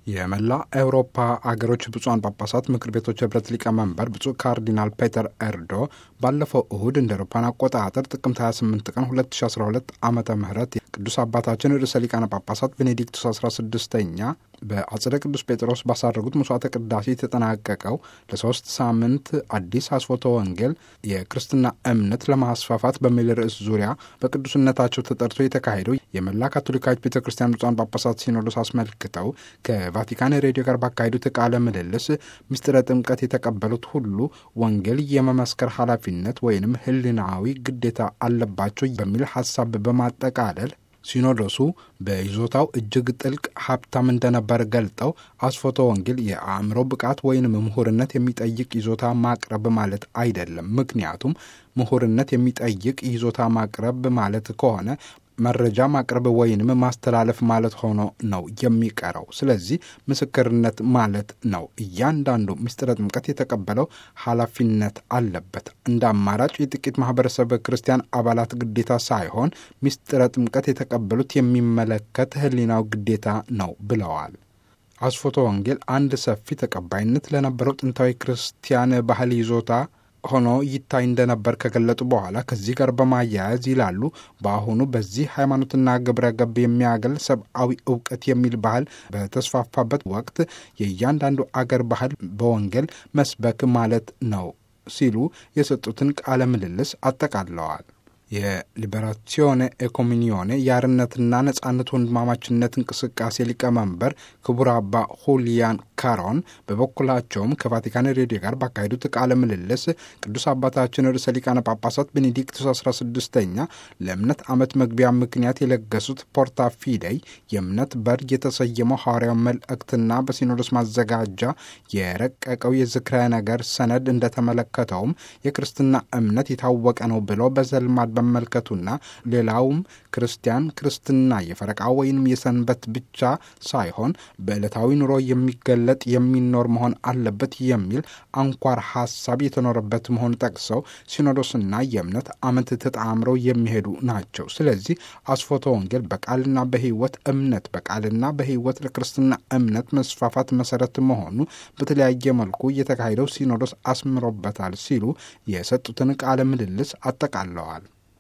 የመላ አውሮፓ አገሮች ብፁዓን ጳጳሳት ምክር ቤቶች ህብረት ሊቀመንበር ብፁዕ ካርዲናል ፔተር ኤርዶ ባለፈው እሁድ እንደ አውሮፓውያን አቆጣጠር ጥቅምት 28 ቀን 2012 ዓመተ ምህረት ቅዱስ አባታችን ርዕሰ ሊቃነ ጳጳሳት ቤኔዲክቱስ 16ኛ በአጽደ ቅዱስ ጴጥሮስ ባሳረጉት መስዋዕተ ቅዳሴ የተጠናቀቀው ለሶስት ሳምንት አዲስ አስፎተ ወንጌል የክርስትና እምነት ለማስፋፋት በሚል ርዕስ ዙሪያ በቅዱስነታቸው ተጠርቶ የተካሄደው የመላ ካቶሊካዊት ቤተ ክርስቲያን ብፁዓን ጳጳሳት ሲኖዶስ አስመልክተው ከቫቲካን ሬዲዮ ጋር ባካሄዱት ቃለ ምልልስ ምስጢረ ጥምቀት የተቀበሉት ሁሉ ወንጌል የመመስከር ኃላፊነት ወይንም ህሊናዊ ግዴታ አለባቸው በሚል ሀሳብ በማጠቃለል ሲኖዶሱ በይዞታው እጅግ ጥልቅ ሀብታም እንደነበር ገልጠው አስፎተ ወንጌል የአእምሮ ብቃት ወይንም ምሁርነት የሚጠይቅ ይዞታ ማቅረብ ማለት አይደለም። ምክንያቱም ምሁርነት የሚጠይቅ ይዞታ ማቅረብ ማለት ከሆነ መረጃ ማቅረብ ወይንም ማስተላለፍ ማለት ሆኖ ነው የሚቀረው። ስለዚህ ምስክርነት ማለት ነው። እያንዳንዱ ምስጢረ ጥምቀት የተቀበለው ኃላፊነት አለበት። እንደ አማራጭ የጥቂት ማህበረሰብ ክርስቲያን አባላት ግዴታ ሳይሆን ምስጢረ ጥምቀት የተቀበሉት የሚመለከት ህሊናው ግዴታ ነው ብለዋል። አስፎተ ወንጌል አንድ ሰፊ ተቀባይነት ለነበረው ጥንታዊ ክርስቲያን ባህል ይዞታ ሆኖ ይታይ እንደነበር ከገለጡ በኋላ ከዚህ ጋር በማያያዝ ይላሉ፣ በአሁኑ በዚህ ሃይማኖትና ግብረ ገብ የሚያገል ሰብአዊ እውቀት የሚል ባህል በተስፋፋበት ወቅት የእያንዳንዱ አገር ባህል በወንጌል መስበክ ማለት ነው ሲሉ የሰጡትን ቃለ ምልልስ አጠቃለዋል። የሊበራሲዮኔ ኤኮሚኒዮኔ የአርነትና ነጻነት ወንድማማችነት እንቅስቃሴ ሊቀመንበር ክቡር አባ ሁሊያን ካሮን በበኩላቸውም ከቫቲካን ሬዲዮ ጋር ባካሄዱት ቃለ ምልልስ ቅዱስ አባታችን ርዕሰ ሊቃነ ጳጳሳት ቤኔዲክቱስ 16ኛ ለእምነት ዓመት መግቢያ ምክንያት የለገሱት ፖርታ ፊደይ የእምነት በር የተሰየመው ሐዋርያው መልእክትና በሲኖዶስ ማዘጋጃ የረቀቀው የዝክረ ነገር ሰነድ እንደተመለከተውም የክርስትና እምነት የታወቀ ነው ብለው በዘልማድ በመመልከቱና ሌላውም ክርስቲያን ክርስትና የፈረቃ ወይንም የሰንበት ብቻ ሳይሆን በዕለታዊ ኑሮ የሚገለጥ የሚኖር መሆን አለበት የሚል አንኳር ሀሳብ የተኖረበት መሆኑ ጠቅሰው ሲኖዶስና የእምነት ዓመት ተጣምረው የሚሄዱ ናቸው። ስለዚህ አስፎተ ወንጌል በቃልና በሕይወት እምነት በቃልና በሕይወት ለክርስትና እምነት መስፋፋት መሰረት መሆኑ በተለያየ መልኩ የተካሄደው ሲኖዶስ አስምሮበታል ሲሉ የሰጡትን ቃለ ምልልስ አጠቃለዋል።